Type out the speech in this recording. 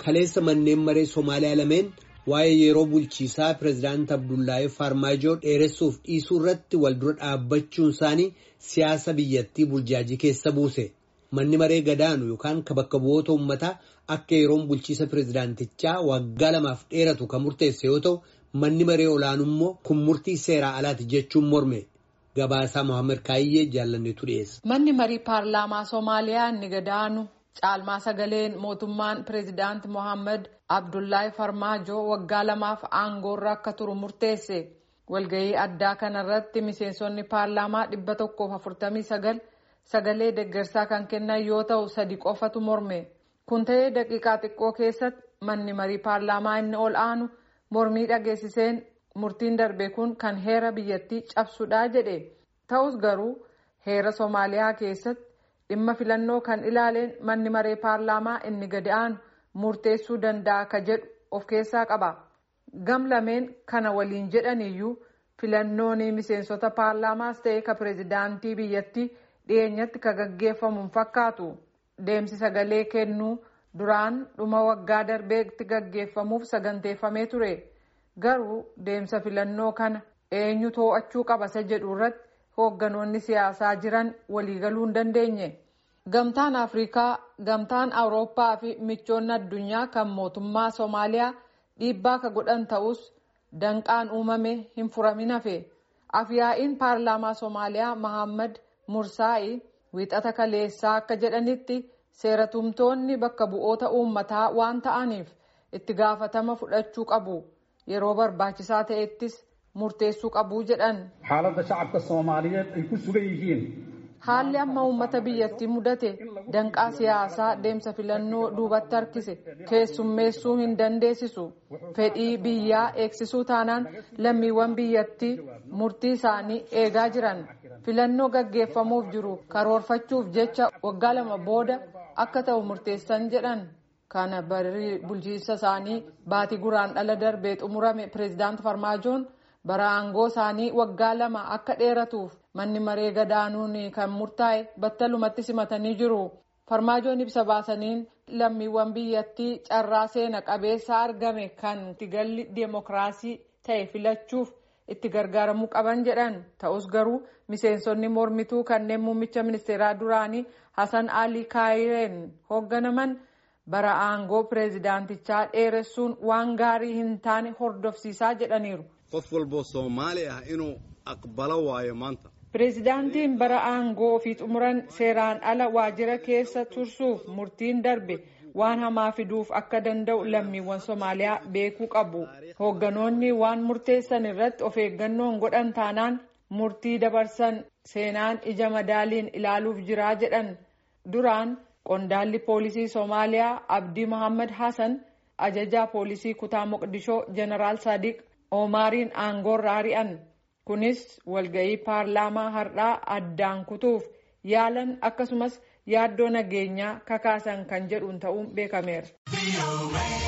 kaleessa manneen maree Somaaliyaa lameen waa'ee yeroo bulchiisaa pireezidaant Abdullahi Farmaajoo dheeressuuf dhiisuu irratti wal dura dhaabbachuun isaanii siyaasa biyyattii burjaajii keessa buuse. Manni maree gadaanu yookaan ka bakka bu'oota uummataa akka yeroon bulchiisa pireezidaantichaa waggaa lamaaf dheeratu kan murteesse yoo ta'u, manni maree olaanuu immoo kun murtii seeraa alaati jechuun morme. Gabaasaa Mohaammed Kaayyee jaallanneetu dhiyeessa. Manni marii paarlaamaa Somaaliyaa inni gadaanu caalmaa sagaleen mootummaan pireezidaant Mohaammed Abdullahi Farmaajoo waggaa lamaaf aangoorra akka turu murteesse. Walgahii addaa kanarratti miseensonni paarlaamaa dhibba tokkoof afurtamii sagal sagalee deggersaa kan kennan yoo ta'u sadi qofatu morme. Kun ta'ee daqiiqaa xiqqoo keessatti manni marii paarlaamaa inni ol aanu mormii dhageessiseen murtiin darbe kun kan heera biyyattii cabsudhaa jedhe. Ta'us garuu heera Somaaliyaa keessatti dhimma filannoo kan ilaaleen manni maree paarlaamaa inni gadi aanu murteessuu danda'a ka jedhu of keessaa qaba. Gam lameen kana waliin jedhaniyyuu filannoon miseensota paarlaamaas ta'e ka pireezidaantii biyyattii dhiyeenyatti ka gaggeeffamu fakkaatu. Deemsi sagalee kennuu duraan dhuma waggaa darbeetti gaggeeffamuuf saganteeffamee ture. Garuu deemsa filannoo kana eenyu to'achuu qaba isa jedhu irratti hoogganoonni siyaasaa jiran waliigaluu hin dandeenye. Gamtaan Afrikaa, Gamtaan Awurooppaa fi michoonni addunyaa kan mootummaa Somaaliyaa dhiibbaa ka godhan ta'us danqaan uumame hin furamin hafe. Afyaa'iin paarlaamaa Somaaliyaa Mahammad Mursaa'i wiixata kaleessaa akka jedhanitti seeratumtoonni bakka bu'oota uummataa waan ta'aniif itti gaafatama fudhachuu qabu. Yeroo barbaachisaa ta'ettis murteessuu qabuu jedhan. Haaladda shacabka Soomaaliyeed ay ku sugan yihiin. Haalli amma uummata biyyattii mudate danqaa siyaasaa deemsa filannoo duubatti harkise keessummeessuu hin dandeessisu. Fedhii biyyaa eegsisuu taanaan lammiiwwan biyyattii murtii isaanii eegaa jiran. Filannoo gaggeeffamuuf jiru karoorfachuuf jecha waggaa lama booda akka ta'u murteessan jedhan. Kana barri bulchiinsa isaanii baatii guraandhala darbee xumurame pireezidaant Farmaajoon bara aangoo isaanii waggaa lama akka dheeratuuf manni maree gadaanuun kan murtaa'e battalumatti simatanii jiru. Farmaajoon ibsa baasaniin lammiiwwan biyyattii carraa seena qabeessa argame kan itti galli deemokiraasii ta'e filachuuf itti gargaaramuu qaban jedhan ta'us garuu miseensonni mormituu kanneen muummicha ministeeraa duraanii Hasan Ali Kaayireen hoogganaman. bara aangoo pireezidaantichaa dheeressuun waan gaarii hin taane hordofsiisaa jedhaniiru. qof walboo soomaali ah inuu aqbalo waayo maanta. pireezidaantiin bara aangoo ofii xumuran seeraan ala waajjira keessa tursuuf murtiin darbe waan hamaa fiduuf akka danda'u lammiiwwan soomaaliyaa beekuu qabu. hoogganoonni waan murteessan irratti of eeggannoon godhan taanaan murtii dabarsan seenaan ija madaaliin ilaaluuf jiraa jedhan duraan. Qondaalli poolisii Somaaliyaa Abdii Mohaammed Hassan ajajaa poolisii kutaa Moqdishoo Jeneraal Sadiq Omaariin aangoorra ari'an. Kunis walga'ii paarlaamaa har'aa addaan kutuuf yaalan akkasumas yaaddoo nageenyaa kakaasan kan jedhuun ta'uun beekameera.